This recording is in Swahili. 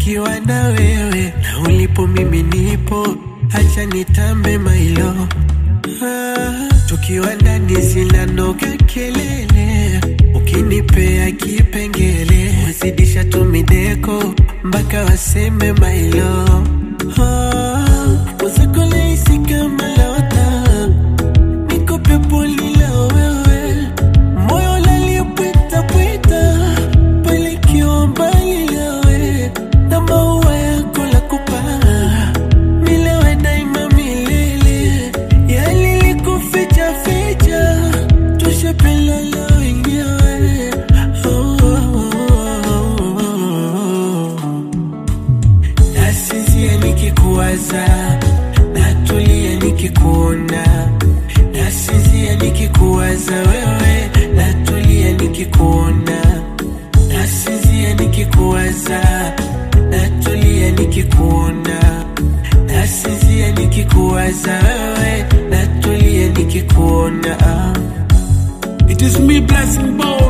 nikiwa na wewe, na ulipo mimi nipo, acha nitambe mailo ah, tukiwa ndani zinanoga kelele, ukinipea kipengele wazidisha tumideko mpaka waseme mailo ah, uzakolehisi kama lota niko peponi la wewe, moyo lalipwita pwita pale kiwa mbali nawe, na maua yako la kupaa milewe daima milele, yalilikuficha ficha tushapelala wenyewe oh, oh, oh, oh. Nasinzia nikikuwaza, natulia nikikuona. Nasinzia nikikuwaza wewe, natulia nikikuona. Nasinzia nikikuwaza, natulia nikikuona. Nasinzia nikikuwaza wewe, natulia nikikuona. It is me blessing boy